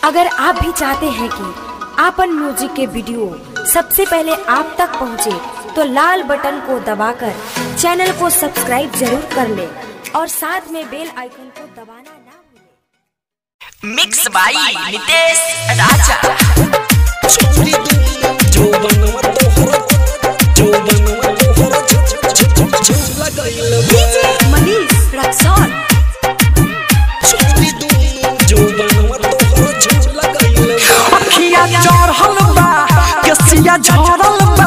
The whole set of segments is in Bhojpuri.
अगर आप भी चाहते हैं कि आपन म्यूजिक के वीडियो सबसे पहले आप तक पहुंचे, तो लाल बटन को दबाकर चैनल को सब्सक्राइब जरूर कर ले और साथ में बेल आइकन को दबाना ना भूलें। मिक्स बाई नितेश राजा छोरी तू जो बनवा तोहरा जो बनवा तोहरा झूला गइल डीजे मनीष रक्सौल छोरी तू जो बनवा तोहरा झूला गइल अखिया चढ़ल बा केसिया झरल बा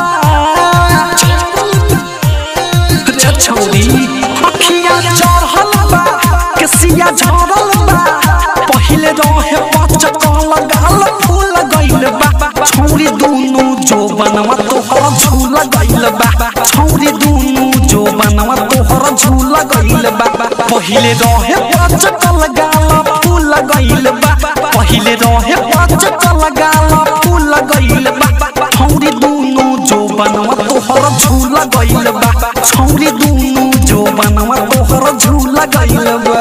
रे छौरी अखिया चढ़ल बा केसिया झरल बा पहिले रहे पचकल गाल फूल गइल बा छौरी दुनु जो बनवा तोहर झूला गइल बा छौरी दुनु जो बनवा तोहर झूला गइल बा पहिले रहे पचकल गाल फूल गइल बा पहिले रहे पचकल गाल फूल गइल बा छौरी दुनु जो बनवा तोहर झूला गइल बा छौरी दुनु जो बनवा तोहर झूला गइल बा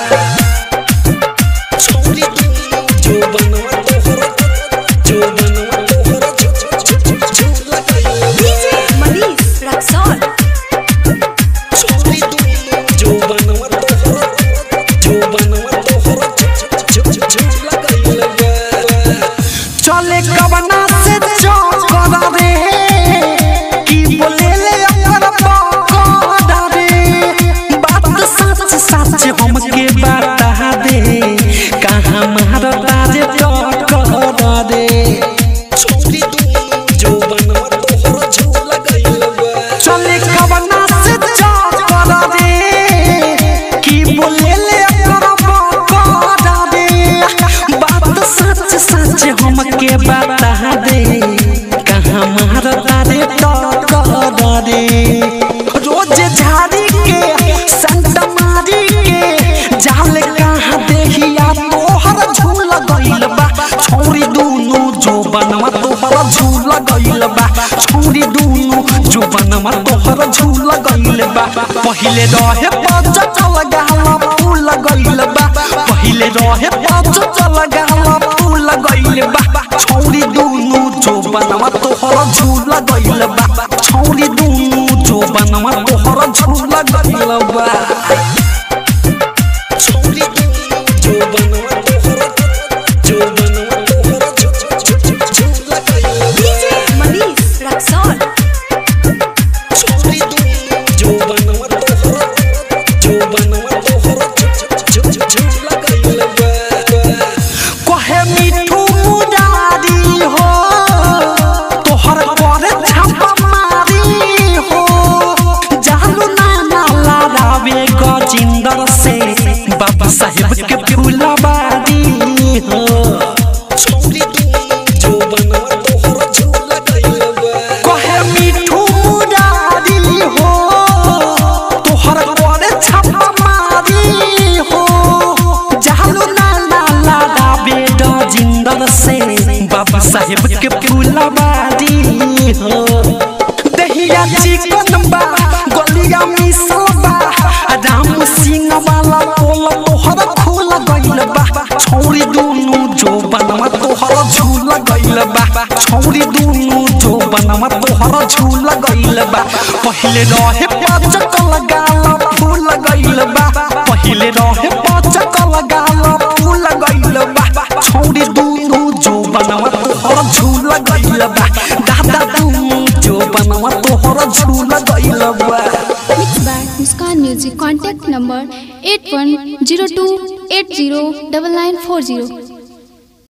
छोरी तू जो बनवा तोहरा जो बनवा तोहरा झूला गइल डीजे मनीष रक्सौल छोरी तू जो बनवा तोहरा जो बनवा तोहरा झूला गइल चले कवना से चौकड़ा रे की बोले ले अगर पकड़ा रे बात सच सच हमके बता दे कहाँ मारता रे टकरा रे छोरी तू जो बनवा तोहरा झूला गइल चले कवना से चौकड़ा रे की बोले ले अगर पकड़ा रे बात सच सच हमके बता दे कहाँ मारता रे टकरा रे रोज झाड़ी के संत मारी के जाल कहाँ देखिया तोहर झूल गइल बा छौरी दुनु जो बनवा तोहर झूल गइल बा छौरी दुनु जो बनवा तोहर झूल गइल बा पहिले रहे पच चल गाला फूल गइल बा पहिले रहे पच चल गाला फूल गइल बा छौरी दुनु जो बनवा तोहर झूल गइल बा छौरी दुनु जो बनवा तोहर झूल गइल बा छोरी तू जो बनवा तोहरा जो बनवा तोहरा झूला गइल डीजे मनीष रक्सौल छोरी तू जो बनवा तोहरा जो बनवा तोहरा झूला गइल कहे मिठू मुरारी हो तोहर पर छापा मारी हो जालू नाना लारावे गजिंदर से बाबा साहेब के फूलबारी हो छोरी तू जो बनवा तोहरा झूला गइल कहे मिठू मुरारी हो तोहर पर छापा मारी हो जालू नाना लारावे गजिंदर से बाबा साहेब के फूलबारी हो दहिया चिकन बा गलिया मिसल बा राम सिंह वाला पोल तोहर खोल गइल बा छौरी दुनु जो बनवा तोहर झूल गइल बा छौरी दुनु जो बनवा तोहर झूल गइल बा पहिले रहे पचकल गाल फूल गइल बा पहिले रहे पचकल गाल फूल गइल बा छौरी दुनु जो बनवा तोहर झूल गइल बा दादा दुनु जो बनवा तोहर झूल गइल बा Mixed by Muskan Music. Contact number 8102809940.